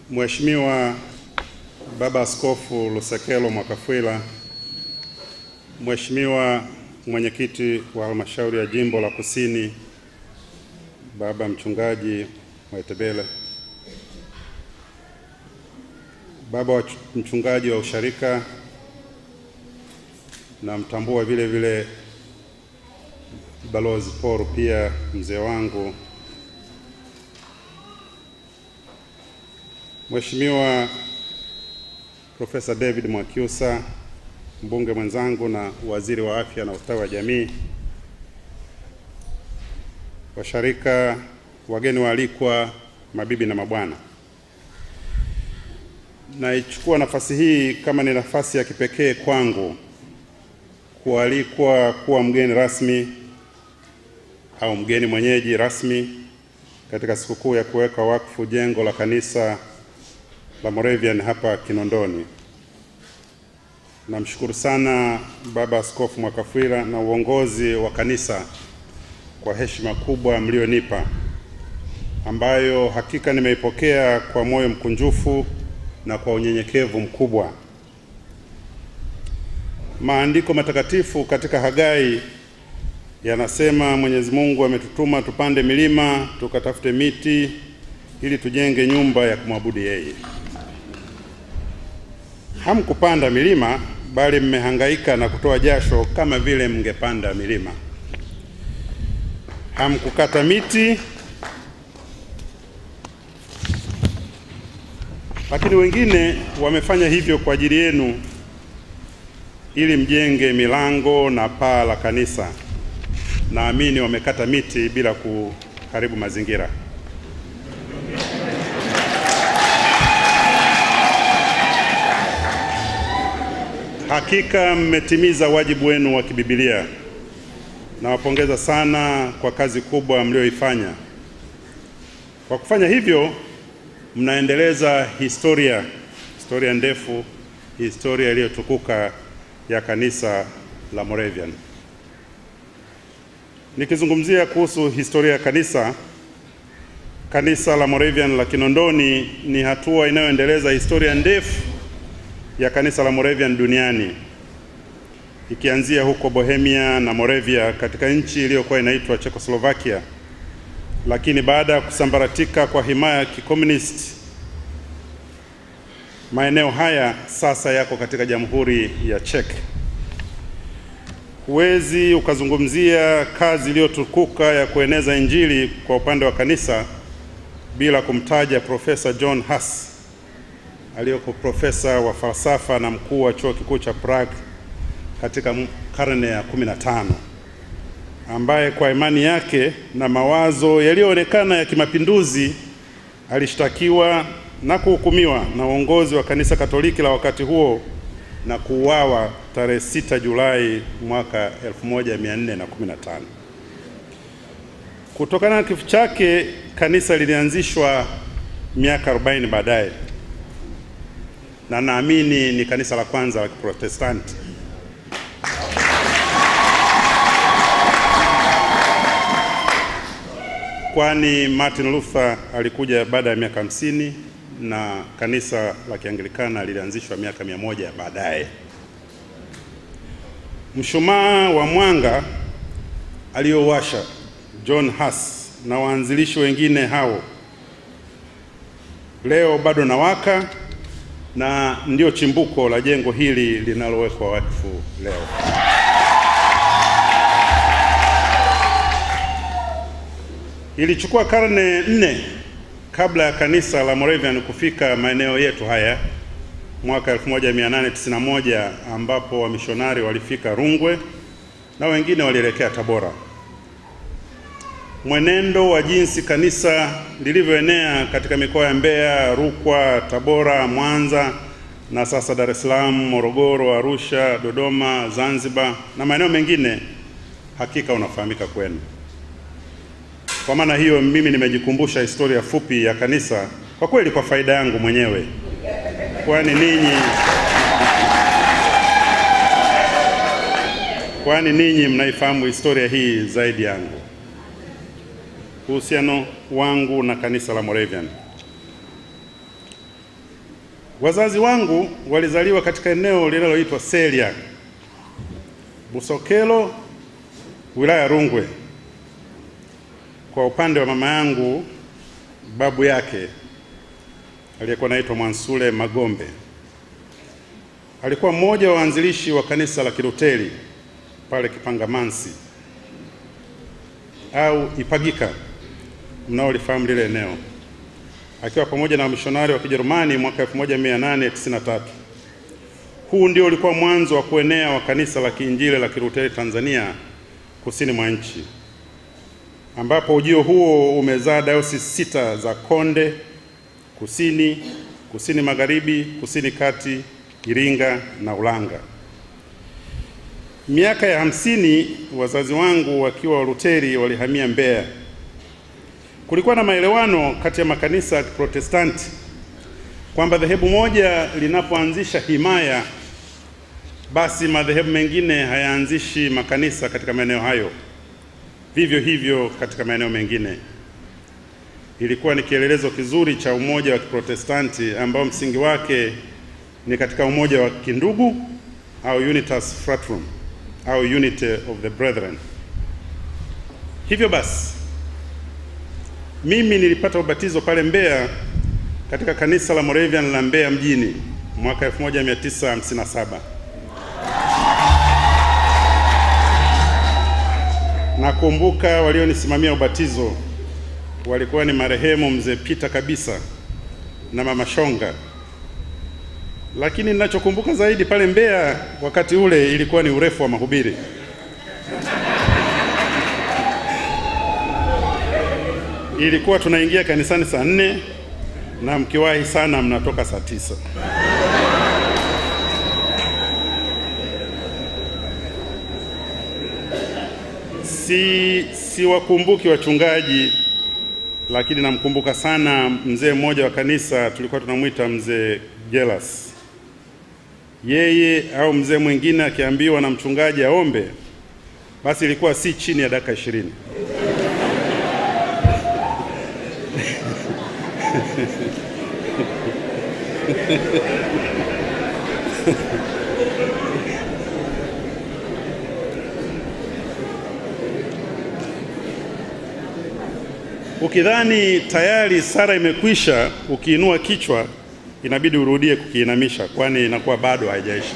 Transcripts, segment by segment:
Mheshimiwa Baba Askofu Lusekelo Mwakafwila, Mheshimiwa Mwenyekiti wa Halmashauri ya Jimbo la Kusini Baba Mchungaji Mwaitebele, Baba wa Mchungaji wa Usharika, na mtambua vile vile Balozi Paul, pia mzee wangu Mheshimiwa Profesa David Mwakyusa, mbunge mwenzangu na waziri wa afya na ustawi wa jamii, washarika, wageni waalikwa, mabibi na mabwana, naichukua nafasi hii kama ni nafasi ya kipekee kwangu kualikwa kuwa mgeni rasmi au mgeni mwenyeji rasmi katika sikukuu ya kuweka wakfu jengo la kanisa la Moravian hapa Kinondoni. Namshukuru sana Baba Askofu Mwakafwila na uongozi wa kanisa kwa heshima kubwa mlionipa, ambayo hakika nimeipokea kwa moyo mkunjufu na kwa unyenyekevu mkubwa. Maandiko matakatifu katika Hagai yanasema Mwenyezi Mungu ametutuma tupande milima tukatafute miti ili tujenge nyumba ya kumwabudu yeye. Hamkupanda milima bali mmehangaika na kutoa jasho kama vile mngepanda milima. Hamkukata miti, lakini wengine wamefanya hivyo kwa ajili yenu ili mjenge milango na paa la kanisa. Naamini wamekata miti bila kuharibu mazingira. Hakika mmetimiza wajibu wenu wa kibibilia. Nawapongeza sana kwa kazi kubwa mlioifanya. Kwa kufanya hivyo, mnaendeleza historia, historia ndefu, historia iliyotukuka ya kanisa la Moravian. Nikizungumzia kuhusu historia ya kanisa, kanisa la Moravian la Kinondoni ni hatua inayoendeleza historia ndefu ya kanisa la Moravian duniani ikianzia huko Bohemia na Moravia katika nchi iliyokuwa inaitwa Czechoslovakia, lakini baada ya kusambaratika kwa himaya ya kikomunisti, maeneo haya sasa yako katika Jamhuri ya Czech. Huwezi ukazungumzia kazi iliyotukuka ya kueneza Injili kwa upande wa kanisa bila kumtaja Profesa John Huss aliyoko profesa wa falsafa na mkuu wa chuo kikuu cha Prague katika karne ya 15 ambaye kwa imani yake na mawazo yaliyoonekana ya kimapinduzi alishtakiwa na kuhukumiwa na uongozi wa kanisa Katoliki la wakati huo na kuuawa tarehe 6 Julai mwaka 1415. Kutokana na kifo chake, kanisa lilianzishwa miaka 40 baadaye na naamini ni kanisa la kwanza la Kiprotestanti. Kwani Martin Luther alikuja baada ya miaka hamsini na kanisa la Kianglikana lilianzishwa miaka mia moja baadaye. Mshumaa wa mwanga aliyowasha John Huss na waanzilishi wengine hao leo bado nawaka na ndio chimbuko la jengo hili linalowekwa wakfu leo. Ilichukua karne nne kabla ya kanisa la Moravian kufika maeneo yetu haya mwaka 1891 ambapo wamishonari walifika Rungwe na wengine walielekea Tabora. Mwenendo wa jinsi kanisa lilivyoenea katika mikoa ya Mbeya, Rukwa, Tabora, Mwanza na sasa Dar es Salaam, Morogoro, Arusha, Dodoma, Zanzibar na maeneo mengine hakika unafahamika kwenu. Kwa maana hiyo, mimi nimejikumbusha historia fupi ya kanisa kwa kweli kwa faida yangu mwenyewe, kwani ninyi kwani ninyi mnaifahamu historia hii zaidi yangu. Uhusiano wangu na kanisa la Moravian Wazazi wangu walizaliwa katika eneo linaloitwa Selya, Busokelo, wilaya ya Rungwe. Kwa upande wa mama yangu, babu yake aliyekuwa anaitwa Mwansule Magombe alikuwa mmoja wa waanzilishi wa kanisa la Kiluteri pale Kipangamansi au Ipagika, mnaolifahamu lile eneo, akiwa pamoja na wamishonari wa Kijerumani mwaka 1893. Huu ndio ulikuwa mwanzo wa kuenea wa kanisa la Kiinjili la Kiluteri Tanzania kusini mwa nchi, ambapo ujio huo umezaa dayosisi sita za Konde, Kusini, Kusini Magharibi, Kusini Kati, Iringa na Ulanga. Miaka ya hamsini wazazi wangu wakiwa Waluteri walihamia Mbeya. Kulikuwa na maelewano kati ya makanisa ya Kiprotestanti kwamba dhehebu moja linapoanzisha himaya, basi madhehebu mengine hayaanzishi makanisa katika maeneo hayo, vivyo hivyo katika maeneo mengine. Ilikuwa ni kielelezo kizuri cha umoja wa Kiprotestanti ambao msingi wake ni katika umoja wa kindugu au unitas fratrum au unity of the brethren. Hivyo basi mimi nilipata ubatizo pale Mbeya katika kanisa la Moravian la Mbeya mjini mwaka 1957. Nakumbuka walionisimamia ubatizo walikuwa ni marehemu mzee Peter Kabisa na mama Shonga lakini ninachokumbuka zaidi pale Mbeya wakati ule ilikuwa ni urefu wa mahubiri. Ilikuwa tunaingia kanisani saa nne na mkiwahi sana mnatoka saa tisa. Si siwakumbuki wachungaji, lakini namkumbuka sana mzee mmoja wa kanisa, tulikuwa tunamwita mzee Gelas. Yeye au mzee mwingine akiambiwa na mchungaji aombe, basi ilikuwa si chini ya dakika ishirini. Ukidhani tayari sara imekwisha, ukiinua kichwa inabidi urudie kukiinamisha, kwani inakuwa bado haijaisha.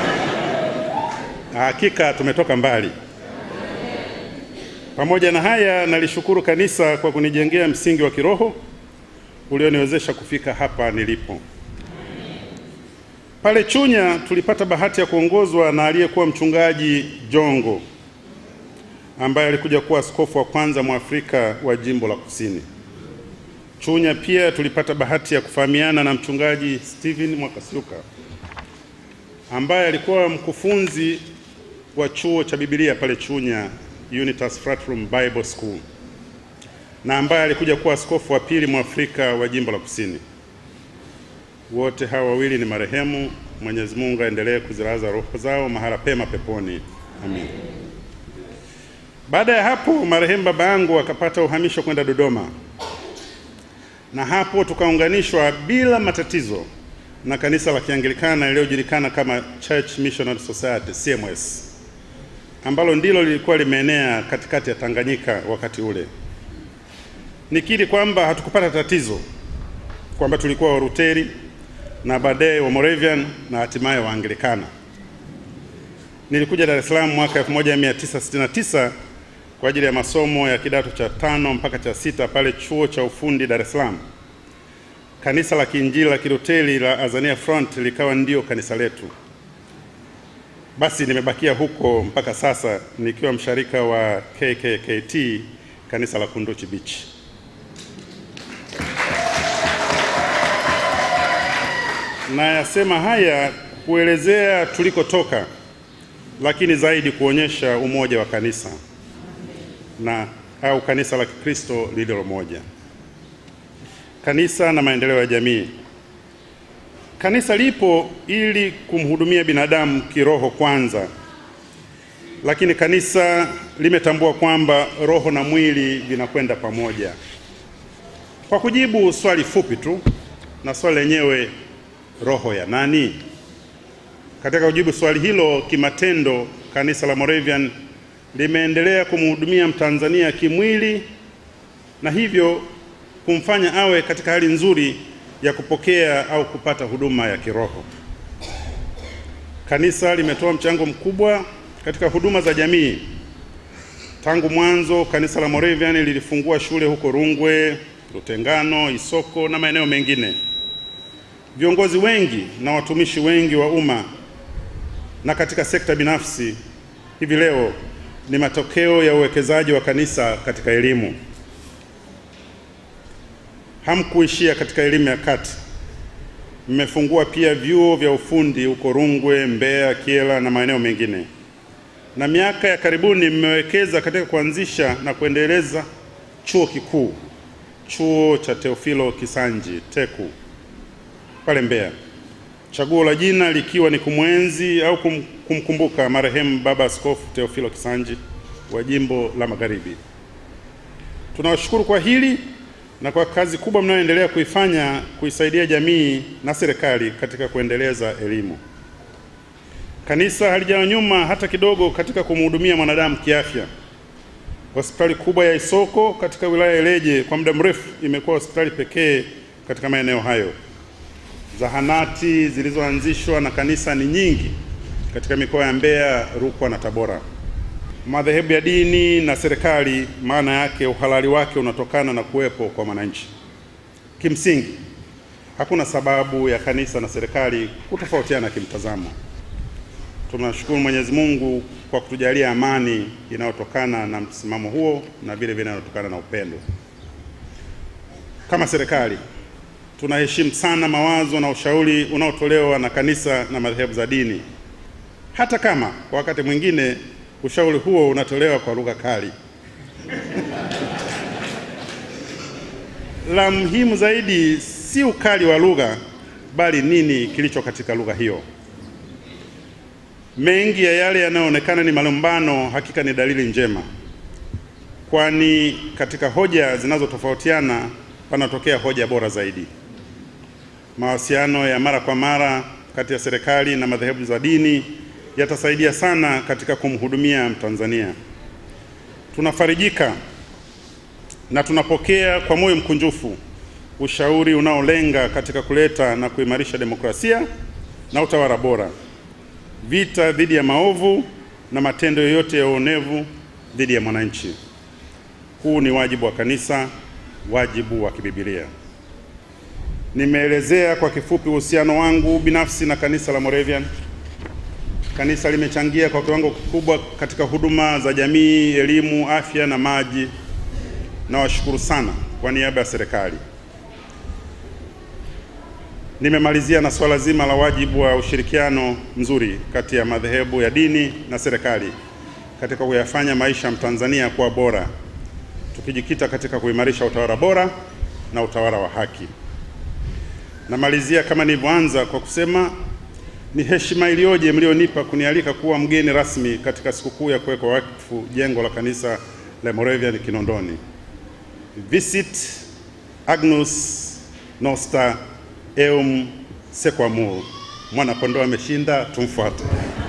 Hakika tumetoka mbali. Pamoja na haya, nalishukuru kanisa kwa kunijengea msingi wa kiroho ulioniwezesha kufika hapa nilipo. Pale Chunya tulipata bahati ya kuongozwa na aliyekuwa mchungaji Jongo ambaye alikuja kuwa askofu wa kwanza Mwafrika wa jimbo la Kusini. Chunya pia tulipata bahati ya kufahamiana na mchungaji Steven Mwakasiuka ambaye alikuwa mkufunzi wa chuo cha Biblia pale Chunya Unitas Fratrum Bible School na ambaye alikuja kuwa askofu wa pili Mwafrika wa jimbo la Kusini. Wote hawa wawili ni marehemu. Mwenyezi Mungu aendelee kuzilaza roho zao mahala pema peponi. Amin. Baada ya hapo, marehemu baba yangu akapata uhamisho kwenda Dodoma, na hapo tukaunganishwa bila matatizo na kanisa la Kianglikana lililojulikana kama Church Missionary Society CMS, ambalo ndilo lilikuwa limeenea katikati ya Tanganyika wakati ule. Nikiri kwamba hatukupata tatizo kwamba tulikuwa Waruteri na baadaye wa Moravian na hatimaye Waanglikana. Nilikuja Dar es Salaam mwaka 1969 kwa ajili ya masomo ya kidato cha tano mpaka cha sita pale chuo cha ufundi Dar es Salaam. Kanisa la Kiinjili la Kiluteri la Azania Front likawa ndio kanisa letu. Basi nimebakia huko mpaka sasa nikiwa msharika wa KKKT kanisa la Kunduchi Beach. Nayasema haya kuelezea tulikotoka, lakini zaidi kuonyesha umoja wa kanisa na au kanisa la Kikristo lililo moja. Kanisa na maendeleo ya jamii. Kanisa lipo ili kumhudumia binadamu kiroho kwanza, lakini kanisa limetambua kwamba roho na mwili vinakwenda pamoja. Kwa kujibu swali fupi tu, na swali lenyewe roho ya nani? Katika kujibu swali hilo kimatendo, kanisa la Moravian limeendelea kumhudumia Mtanzania kimwili na hivyo kumfanya awe katika hali nzuri ya kupokea au kupata huduma ya kiroho. Kanisa limetoa mchango mkubwa katika huduma za jamii. Tangu mwanzo, kanisa la Moravian lilifungua shule huko Rungwe, Lutengano, Isoko na maeneo mengine. Viongozi wengi na watumishi wengi wa umma na katika sekta binafsi hivi leo ni matokeo ya uwekezaji wa kanisa katika elimu. Hamkuishia katika elimu ya kati, mmefungua pia vyuo vya ufundi huko Rungwe, Mbeya, Kyela na maeneo mengine, na miaka ya karibuni mmewekeza katika kuanzisha na kuendeleza chuo kikuu, chuo cha Teofilo Kisanji TEKU pale Mbeya, chaguo la jina likiwa ni kumwenzi au kum, kumkumbuka marehemu Baba Askofu Teofilo Kisanji wa jimbo la Magharibi. Tunawashukuru kwa hili na kwa kazi kubwa mnayoendelea kuifanya kuisaidia jamii na serikali katika kuendeleza elimu. Kanisa halijawa nyuma hata kidogo katika kumhudumia mwanadamu kiafya. Hospitali kubwa ya Isoko katika wilaya ya Ileje kwa muda mrefu imekuwa hospitali pekee katika maeneo hayo. Zahanati zilizoanzishwa na kanisa ni nyingi katika mikoa ya Mbeya, Rukwa na Tabora. Madhehebu ya dini na serikali, maana yake uhalali wake unatokana na kuwepo kwa mwananchi. Kimsingi, hakuna sababu ya kanisa na serikali kutofautiana kimtazamo. Tunashukuru Mwenyezi Mungu kwa kutujalia amani inayotokana na msimamo huo na vile vile inayotokana na upendo. Kama serikali tunaheshimu sana mawazo na ushauri unaotolewa na kanisa na madhehebu za dini, hata kama kwa wakati mwingine ushauri huo unatolewa kwa lugha kali. La muhimu zaidi si ukali wa lugha, bali nini kilicho katika lugha hiyo. Mengi ya yale yanayoonekana ni malumbano, hakika ni dalili njema, kwani katika hoja zinazotofautiana panatokea hoja bora zaidi. Mawasiliano ya mara kwa mara kati ya serikali na madhehebu za dini yatasaidia sana katika kumhudumia Mtanzania. Tunafarijika na tunapokea kwa moyo mkunjufu ushauri unaolenga katika kuleta na kuimarisha demokrasia na utawala bora, vita dhidi ya maovu na matendo yoyote ya uonevu dhidi ya mwananchi. Huu ni wajibu wa kanisa, wajibu wa kibibilia. Nimeelezea kwa kifupi uhusiano wangu binafsi na kanisa la Moravian. Kanisa limechangia kwa kiwango kikubwa katika huduma za jamii, elimu, afya na maji. Nawashukuru sana kwa niaba ya serikali. Nimemalizia na swala zima la wajibu wa ushirikiano mzuri kati ya madhehebu ya dini na serikali katika kuyafanya maisha ya Mtanzania kuwa bora, tukijikita katika kuimarisha utawala bora na utawala wa haki. Namalizia kama nilivyoanza kwa kusema ni heshima iliyoje mlionipa kunialika kuwa mgeni rasmi katika sikukuu ya kuwekwa wakfu jengo la kanisa la Moravian Kinondoni. Visit Agnus Noster Eum Sequamur. Mwana kondoo ameshinda, tumfuate.